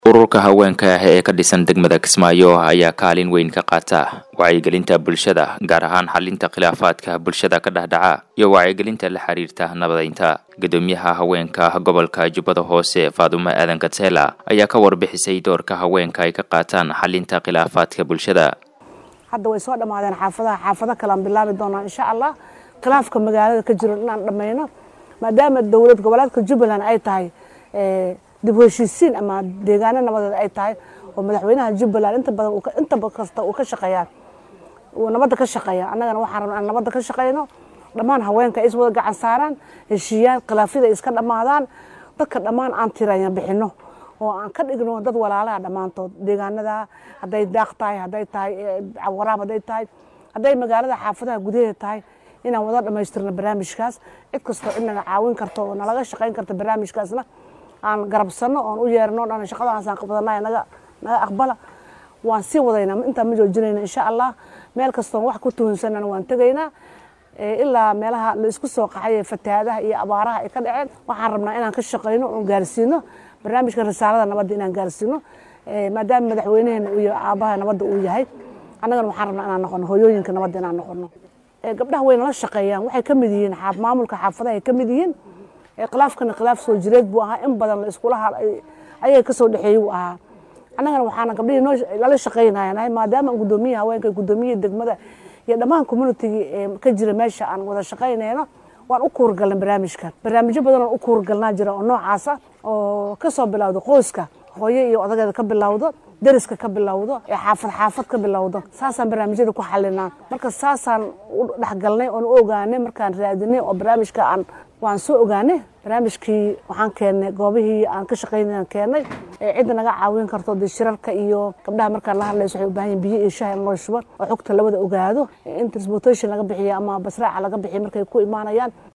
ururka haweenka ah ee ka dhisan degmada kismaayo ayaa kaalin weyn ka qaata wacyigelinta bulshada gaar ahaan xalinta khilaafaadka bulshada ka dhexdhaca iyo wacyigelinta la xiriirta nabadaynta gudoomiyaha haweenka gobolka jubbada hoose faadumo aadan katsela ayaa ka warbixisay doorka haweenka ay ka qaataan xalinta khilaafaadka bulshada hadda way soo dhammaadeen xaafadaha xaafado kalean bilaabi doonaa insha allah khilaafka magaalada ka jiro inaan dhammayno maadaama dowlad goboleedka jubbaland ay tahay dib u heshiisiin ama deegaano nabadeed ay tahay oo madaxweynaha jubbaland inta badan inta kasta uu ka shaqeeyaa uu nabadda ka shaqeeya annagana waxaan rabnaa aan nabadda ka shaqeyno dhammaan haweenka ay is wada gacan saaraan heshiiyaan khilaafyada ay iska dhammaadaan dadka dhammaan aan tiraya bixino oo aan ka dhigno dad walaalaha dhammaantood deegaanada hadday daaq tahay hadday tahay waraab hadday tahay hadday magaalada xaafadaha gudaheeda tahay inaan wada dhammaystirno barnaamijkaas cid kastoo cid naga caawin karto oo nalaga shaqayn karta barnaamijkaasna aan garabsano oon u yeerno dhan shaqadaasaan qabdanay naga naga aqbala waan sii wadaynaa intaan ma joojinayna insha allah meel kastoon wax ku tuhunsanana waan tegaynaa ilaa meelaha la isku soo qaxay fatahaadaha iyo abaaraha ay ka dhaceen waxaan rabnaa inaan ka shaqayno oon gaarsiino barnaamijka risaalada nabadda inaan gaarsiino maadaama madaxweynaheena uu yahay aabaha nabadda uu yahay annagana waxaan rabnaa inaan noqono hooyooyinka nabadda inaan noqono gabdhaha way nala shaqeeyaan waxay ka mid yihiin maamulka xaafadaha ay ka mid yihiin khilaafkana khilaaf soo jireed buu ahaa in badan la iskula ayaga kasoo dhexeeyey uu ahaa annagana waxaana gabdhihii noo lala shaqaynayaa maadaama guddoomiyaha haweenka guddoomiyaha degmada iyo dhammaan communitygii ee ka jira meesha aan wada shaqaynayno waan u kuurgalnay barnaamijkan barnaamijyo badan oo u kuurgalnaa jira oo noocaasa oo kasoo bilowda qoyska hooyo iyo odageeda ka bilowdo deriska ka bilowdo ee xaafad xaafad ka bilowdo saasaan barnaamijyada ku xalinaa marka saasaan u dhexgalnay oon u ogaanay markaan raadinay oo barnaamijka aan waan soo ogaanay barnaamijkii waxaan keennay goobihii aan ka shaqaynayaan keennay cidda naga caawin karto dee shirarka iyo gabdhaha markaan la hadlayso waxay u baahan yihin biyo iyo shaha in loo shubo oo xogta labada ogaado in transportation laga bixiyo ama basraaca laga bixiyo markay ku imaanayaan